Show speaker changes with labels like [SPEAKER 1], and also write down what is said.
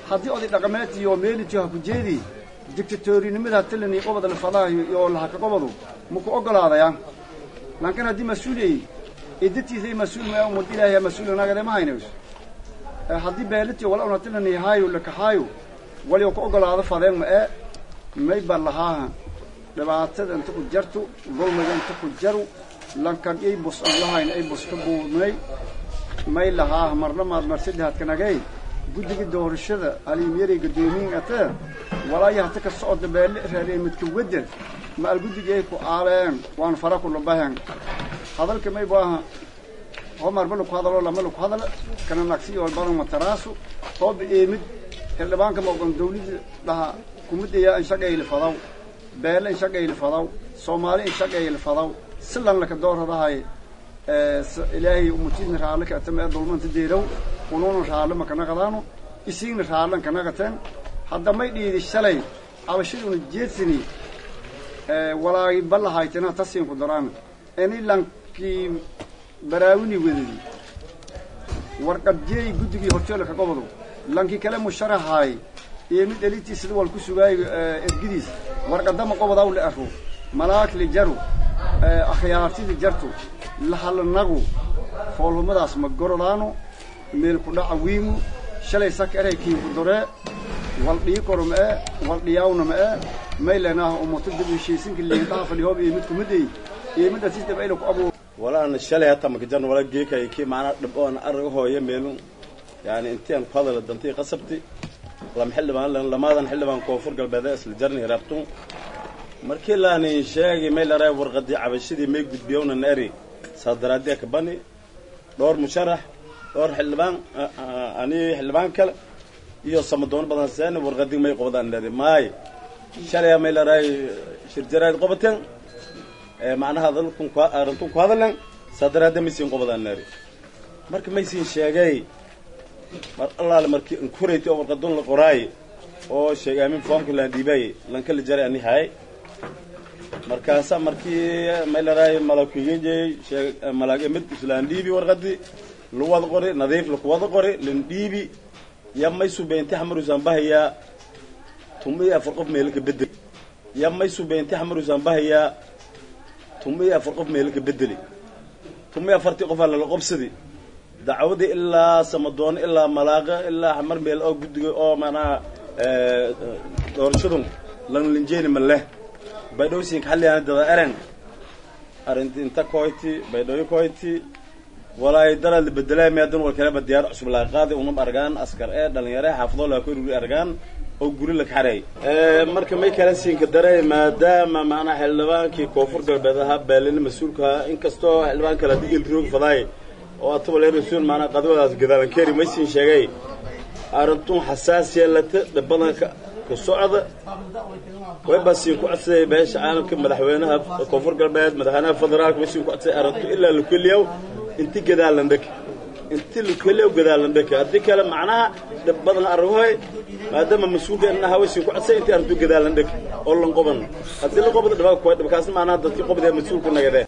[SPEAKER 1] haddii oday dhaqameed iyo meelitiyo ha ku jeedi dictatorinimada talani qobod lafadahayo iyo lahaka qobadu maku ogolaadayaan laakiin haddii mas-uuliyay idatiisay mas-uul ma umad ilaahay mas-uul nagade ma haynayso haddii beelitiyo wala una talani haayo lakahaayo waliyo ku ogolaado fadeen ma ee may ba lahaaha dhibaatada inta ku jartu dulmiga inta ku jaru lankan ay bus aan lahayn ay bus ka buurnay may lahaaha marna maad marsadahad kanagay guddiga doorashada aliimyari guddoomiyin ate walaayo hata ka socda beelle raadiyay midka wedel ma al guddiga ay ku aaleen waan fara ku labahan hadalka may baaha homar ma laku hadalo lama laku hadala kana nagsi oo badan mataraasu hooba eemid xildhibaanka moqon dawladda dhaha kumidaya in shaqayli fadaw beele in shaqayli fadaw soomaali in shaqayli fadaw silan laka dooradahay ilaahay umutidna raalle ka atama dulmanta deerow ununa raalle ma kana qadaano isiigna raallan kana qateen hadda may dhiidi shalay cabashaduna jeedsani walaagi ballahaytena tasiinku daraan ini lankii baraawini wedadi warqadjeey guddigii horjoole ka gobodo lankii kale musharahaay iyo mid dhalitii sida wal ku sugaayo ergidiis warqadama qobodaw la aro malaag li jaru akhyaartidi jartu lahalanagu foolhumadaas ma gorodaano meel ku dhaca wiimu shalay saka eray kiinku doree wal dhii koro ma ee wal dhiyaawna ma ee maylanaaha umato dib heshiisinka liindaha fadhihoob iyo mid kumidday iyo mid asisdaba ayna ku abuur
[SPEAKER 2] walaana shalay hata makajarna wala geekay kii maanaa dhib oon arag hooya meelun yani intian ku hadala dantii qasabti lama xildhibaan lamadan xildhibaan koonfur galbeed isla jarni rabtun markii laani sheegi may laraa warqadii cabashadii may gudbiyowna naari saadaraadiya ka bani dhowr musharax dhowr xildhibaan ani xildhibaan kale iyo samadoon badan seen warqadii may qobadaan leedi maay shalay may laraa shirjaraad qobateen macnaha dalkun arintun ku hadalan saadaraadiya maysiin qobadaan naari marka maysiin sheegay mar allaale markii inkurayt oo warqadun la qoraay oo sheegay amin foomka laan dhiibay lanka la jaray ani haay markaasa markii may laraay malakigejey sheeg malaag mid islaan dhiibi warqadii lu wada qori nadiif laku wada qori lan dhiibi ya may subeynti xamarusan bahayaa tuma iyo afar qof meelka bedeli ya may subeynti xamarusan bahayaa tuma iyo afar qof meelka bedeli tuma iyo afartii qofaa lala qobsadi dacwadii ilaa samadoon ilaa malaaqa ilaa xamar meel oo guddiga oo maanaha doorashadun lan linjeeni ma leh baydhowsinka xalliyaana dada eren arinti inta koyti baydhooyo koyti walaay daraad la bedelay meedan wal kaleba diyaar cusub laa qaadi unum argaan askar ee dhalinyare xaafadoo laa koruri argaan oo guri la kaxareey marka may kala siinka daray maadaama maanaa xildhibaankii koonfur galbeed ahaa beelina mas-uulka ahaa inkastoo xildhibaan kale hadii ilroog fadaay oo ataba mas-uul maanaa qadwadaas gadaalan keeri maysin sheegay arintun xasaasiya lata dhabadanka ka socda way baa siin ku codsaday beesha caalamka madaxweynaha koonfur galbeed madaxweynaha federaalka way siin ku codsaday arrintu ilaa lukeliyow inti gadaalan dheke inti lukeliyow gadaalan dheke haddii kale macnaha dhib badan argoy maadaama mas-uulka inaha way siin ku codsaday inti arrintu gadaalan dheke oo lan qoban haddii la qobda dhibaa kuwa dhibkaasna macnaha dadkii qobdee mas-uulka nagadee